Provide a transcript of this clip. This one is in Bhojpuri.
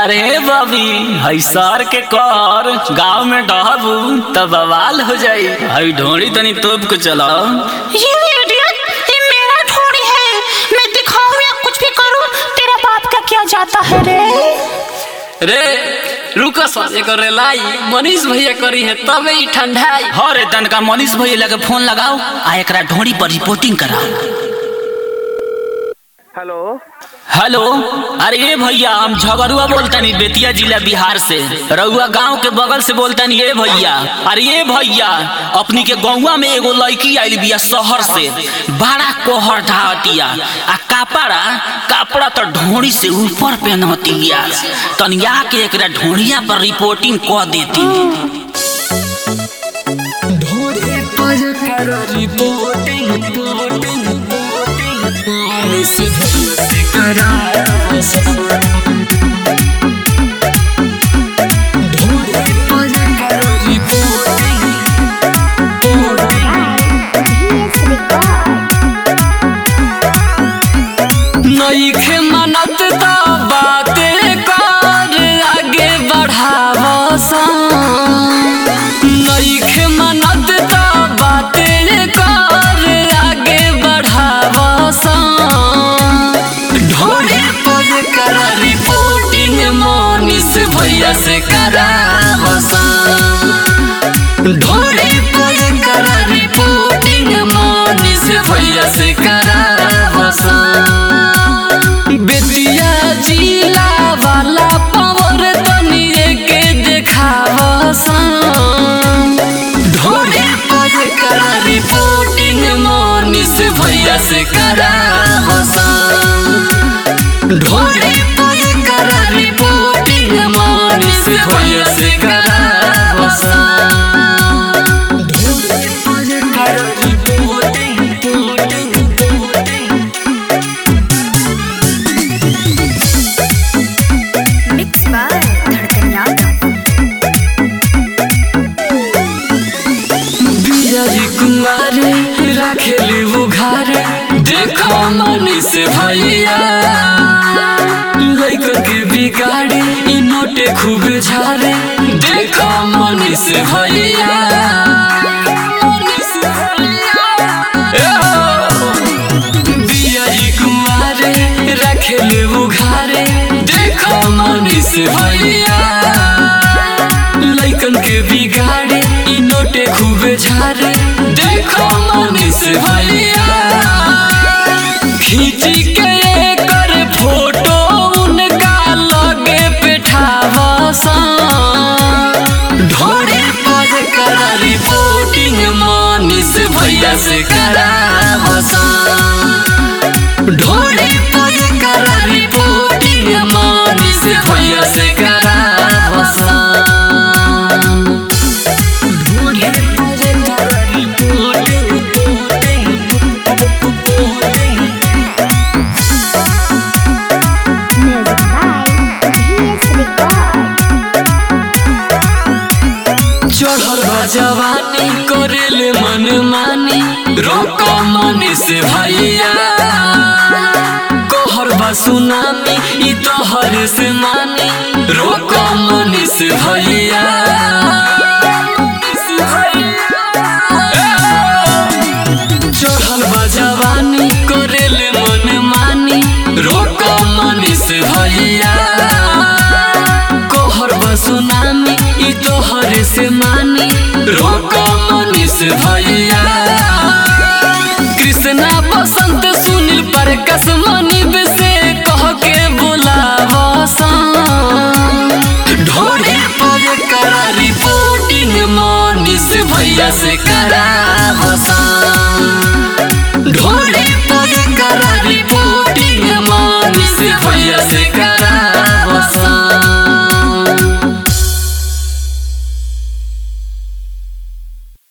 अरे बबी हई सर के कर गांव में डहबू तब बवाल हो जाई हई ढोड़ी तनी तोप के चला ये इडियट ये मेरा थोड़ी है मैं दिखाऊं या कुछ भी करूं तेरा बाप का क्या जाता है रे रे रुको सर एक रेलाई मनीष भैया करी है तबे ही ठंडाई हरे तनका मनीष भैया लगे फोन लगाओ आ एकरा ढोड़ी पर रिपोर्टिंग कराओ हेलो हेलो अरे ये भैया हम झगरुआ बोलतनी बेतिया जिला बिहार से रउआ गांव के बगल से बोलतनी ये भैया अरे ये भैया अपनी के गौवा में एगो लड़की आइल बिया शहर से बड़ा कोहर ढाटिया आ कपड़ा कपड़ा तो ढोड़ी से ऊपर पहनतिया तनिया के एकरा ढोड़िया पर रिपोर्टिंग क देती ढोड़ी पर कर रिपोर्टिंग रिपोर्टिंग नईखे मनत त बाते कर आगे बढ़ावस नईखे मनत त बाते कर आगे बढ़ावस ढोरे पर कर रिपोर्टिंग मनीष भैया से करावस ढोरे पर कर रिपोर्टिंग मनीष भैया से करावस बेतिया जिला वाला पावर तनिए के देखावस ढोरे पर कर रिपोर्टिंग मनीष भैया से करावस ढोरे पर कर रिपोर्टिंग मनीष भैया से करावस ढोरे पर कर reporting reporting reporting mix by Dhadkan Yadav Bihari कुमारे रखेले उघारे देखो मनीष भैया लैकन के बिगाड़े इ नोटे खूब झारे देखो मनीष भैया ए हो! बिहारी कुमारे रखेले उघारे देखो मनीष भैया लैकन के बिगाड़े इ नोटे खूब झारे देखो मनीष भैया खींची के कर फोटो उनका लगे पेठावसा ढोरे पर कर रिपोर्टिंग मनीष भैया से करावसा ढोरे पर कर रिपोर्टिंग मनीष भैया से करावसा ढोरे पर कर रिपोर्टिंग म्यूजिक बाय भीएस रिकॉर्ड चढ़ल बा जवानी करेले मन मानी रोक मनीष भैया कहर बा सुनामी ई तोहर से मानी रोक मनीष भैया चढ़ल बा जवानी करेले मन मानी रोक मनीष भैया कोहर बसुनामी ई तोहर से मानी रोक मनीष भैया कृष्णा बसंत सुनील प्रकाश मनी बेस